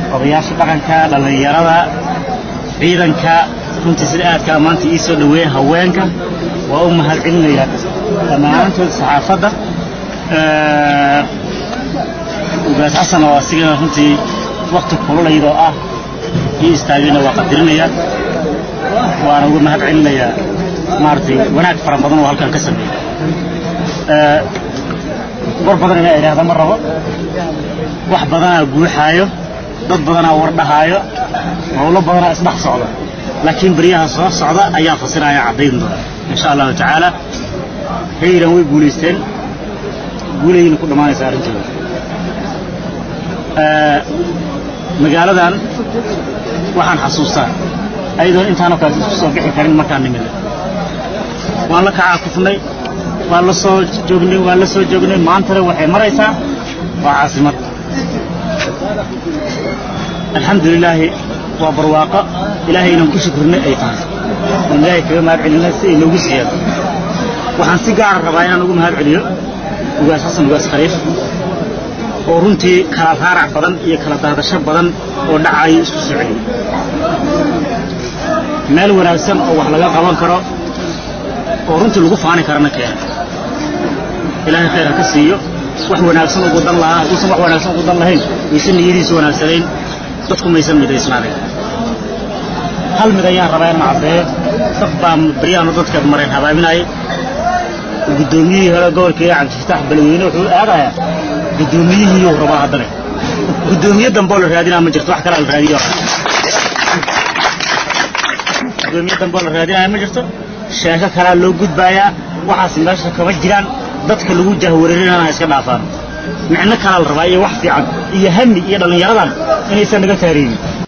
odayaasha dhaqanka dhallinyarada ciidanka runtii sida aadkaa maanta ii soo dhaweeya haweenka waa u mahad celinayaa dhammaantood saxaafadda ugaas xasan oo asigana runtii wakti kululaydoo ah ii istaagayna waa qadirinayaa waana uga mahad celinayaa maaragtay wanaag fara badan oo halkan ka sameeyey war badan inaa idhaahda ma rabo wax badanaa guuxaayo dad badanaa wardhahaayo howlo badanaa isdhex socda laakiin baryaha soo socda ayaa fasiraya caddayn doona insha allahu tacaala hayran way guulaysteen guulayna ku dhammaanaysa arrintooda magaaladan waxaan xasuustaa ayadoon intaanoo kale isku soo bixi karin markaan nimida waan la kacaa kufnay waan la soo joognay waan la soo joognay maantana waxay maraysaa waa caasimad alxamdu lilaahi waa barwaaqo ilaahay inaan ku shukrinay ay tahay oon ilaahay kaga mahad celinay si ay noogu siiyaan waxaan si gaara rabaa inaan ugu mahad celiyo ugaas xasan ugaas khaliif oo runtii kala raarac badan iyo kala daadasho badan oo dhacayo isku soo celiyey meel wanaagsan oo wax laga qaban karo oo runtii lagu faani karana keena ilaahay khayr ha ka siiyo wax wanaagsan ugu dan lahaa hadduusan wax wanaagsan ugu dan lahayn waysan niyadiisu wanaagsanayn dadku maysan midaysnaanayn hal mid ayaan rabaa inaan caddeeyo dad baa baryahan dadka mareen habaabinayay guddoomiyihii hore gobolka ee cabdifataax balweyne wuxuu aadayaa guddoomiyihii rabaa haddana guddoomiye damboo la raadinaa ma jirto wax kalaa la raadiyo gudoomiye damboo la raadinaya ma jirto sheeko kalaa loo gudbaayaa waxaas meesha kama jiraan dadka lagu jahwareerinana iska dhaafaan micno kalaa la rabaa iyo wax fiican iyo hami iyo dhallinyaradan inaysan naga taariibin